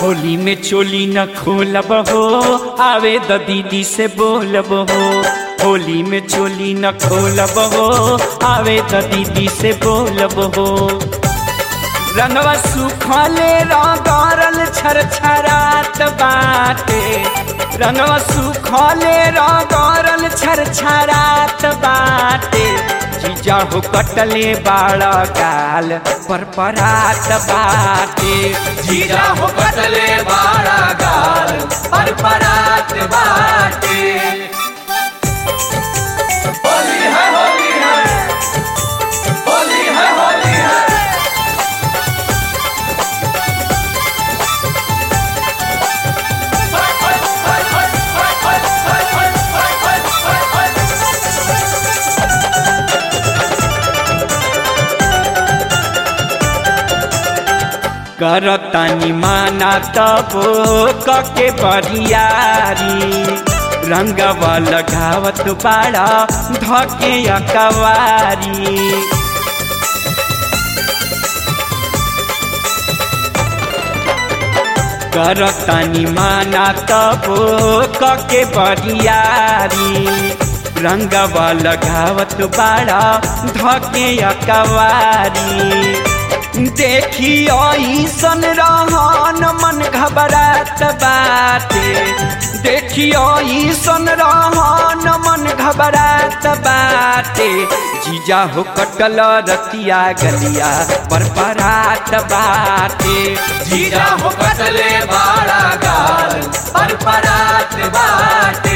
होली में चोली न खोलब हो आवे द दीदी से बोलब हो होली में चोली न खोलब हो आवे द दीदी से बोलब हो रंगवा सुखले रंगरल छर छरात बाटे रंगवा सुखले रंगरल छर छरात बाटे जीजा हो कटले बाड़ा गाल पर परात बाटे जीजा हो कटले बाड़ा गाल पर परात बाटे होली है होली है होली है होली है करतानी माना तबो कके बरियारी रंगवा लगावत बाड़ा धके अकवारी करतानी माना तबो कके बरियारी रंगवा लगावत बाड़ा धके अकवारी देखी ऐसन रहन मन घबरात बाटे देखी ऐसन रहन मन घबरात बाटे जीजा हो कटल रतिया गलिया पर परात बाटे जीजा हो कटले बाड़ा गाल पर परात बाटे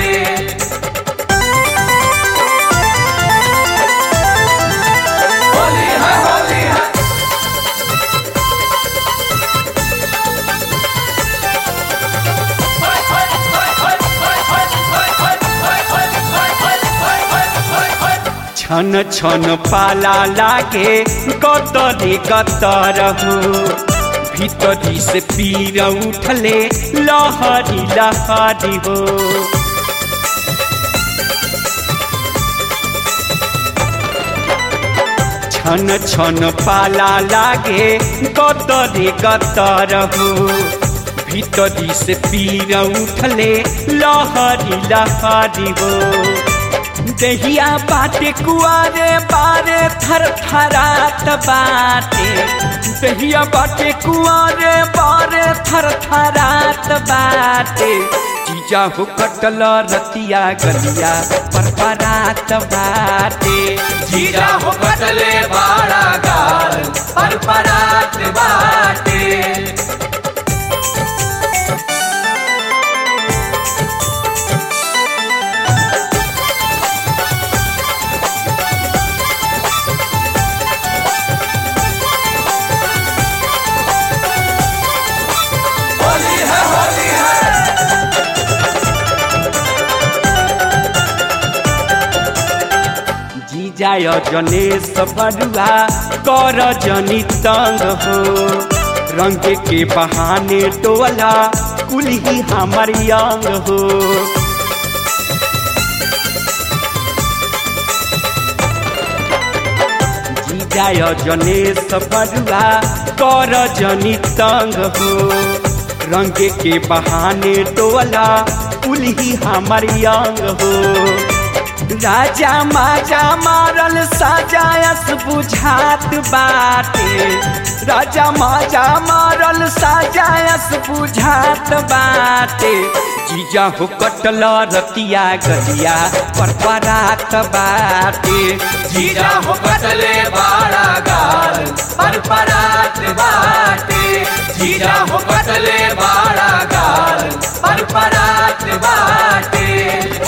होली है होली है छन छन पाला लागे कतरे कतर हो भीतरी से पीर उठले लहरी लहरी हो छन छन पाला लागे कतरे कतर हो भीतरी से पीर उठले लहरी लहरी हो दहिया बाटे कुआरे बारे थर थरात बाटे दहिया बाटे कुआरे बारे थर थरात बाटे जीजा हो कटल रतिया गलिया पर परात बाटे जीजा हो कटले बाड़ा गाल पर परात बाटे होली है होली है जीजा जनेश बरुआ कर जनी तंग हो रंग के बहाने टोला कुलही हमर अंग हो जीजा जनेश बरुआ कर जनी तंग हो रंग के बहाने टोला कुलही हमर अंग हो राजा माजा मारल साजायस बुझात बाटे राजा माजा मारल साजायस बुझात बाटे जीजा हो कटल रतिया गलिया पर परात बाटे जीजा हो कटले बाड़ा गाल पर परात बाटे जीजा हो कटले बाड़ा गाल पर परात बाटे